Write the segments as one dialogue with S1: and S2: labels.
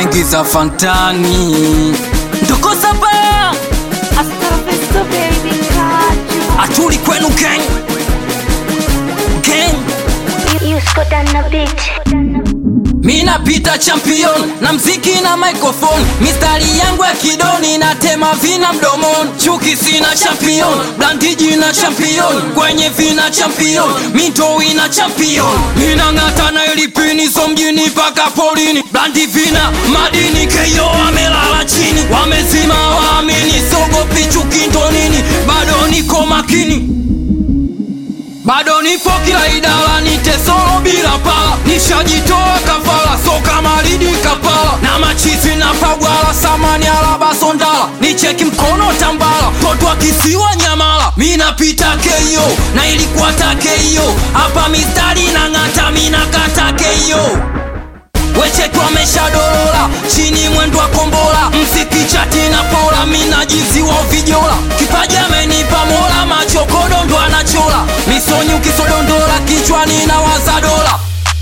S1: naingiza fantani ndokosa baya
S2: Astrofisto baby kaju
S1: atuli kwenu gang gang
S2: You scored on the beat
S1: mi napita champion na mziki na microphone mistari yangu ya kidoni natema vina mdomoni chuki sina champion blandiji na champion kwenye vina champion mintoi na champion minang'ata na ilipini so mjini paka polini blandi vina madini keyo wamelala chini wamezima waamini sogopi chuki ndo nini bado niko makini bado nipo kila idara nitesoro bila pala nishajitoa kafala so kama lidi kapala na machizi na pagwala samani alaba sondala nicheki mkono tambala toto akisiwa nyamala mi napita keio na ilikuwa takeio hapa mistari na ng'ata minakata keio wechetu ameshadorola chini mwendo wa kombola mziki chati na pola minajiziwa uvijola kipaji amenipa mola machokodo ndo anachola misonyi ukisodondola kichwani na waza dola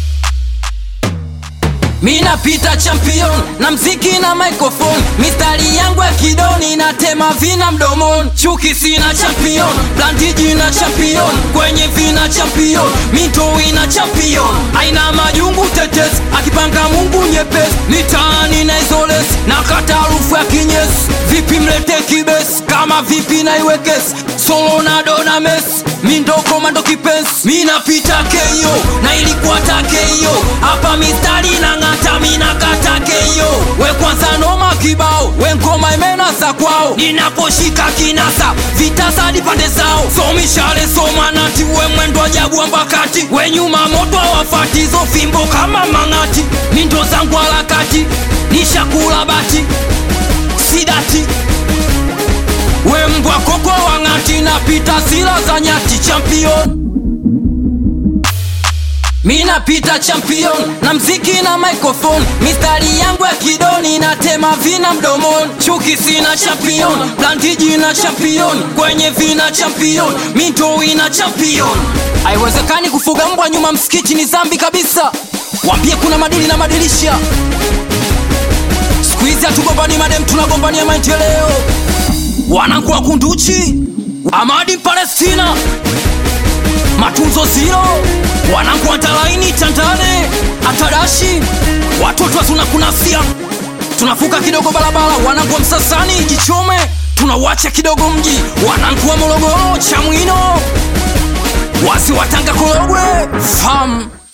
S1: minapita champion na mziki na microphone mistari yangu ya kidoni natema vina mdomoni chuki sina champion blandiji na champion kwenye vina champion mitoi na champion aina majungu tetesi akipanga mungu nyepesi mitaani na izolesi na kata harufu ya kinyesi vipi mlete kibesi kama vipi na iwekesi solo na dona mesi mindokomando kipensi minapita keyo na ilikuwa takeyo hapa mistari na ng'ata minakata keyo we kwanza noma kibao we ngoma imenasa kwao ninaposhika kinasa vitasadi pande zao somishale somanati we mwendo ajabu ambakati we nyuma moto awafati zo fimbo kama mang'ati mindo zangu harakati nishakula bati sidati we mbwa koko wang'ati napita sila za nyati champion minapita champion na mziki na microphone mistari yangu ya kidoni natema vina mdomoni chuki sina champion blandiji na champion kwenye vina champion mitoi na champion haiwezekani kufuga mbwa nyuma msikiti ni zambi kabisa wambie kuna madili na madilisha siku hizi hatugombani madem tunagombania maendeleo wanangu wa kunduchi amadi palestina matunzo ziro wanangu wa talaini tandale atadashi watoto hatuna kunasia tunafuka kidogo barabara wanangu wa msasani jichome tunauacha kidogo mji wanangu wa morogoro chamwino wasi watanga korogwe fam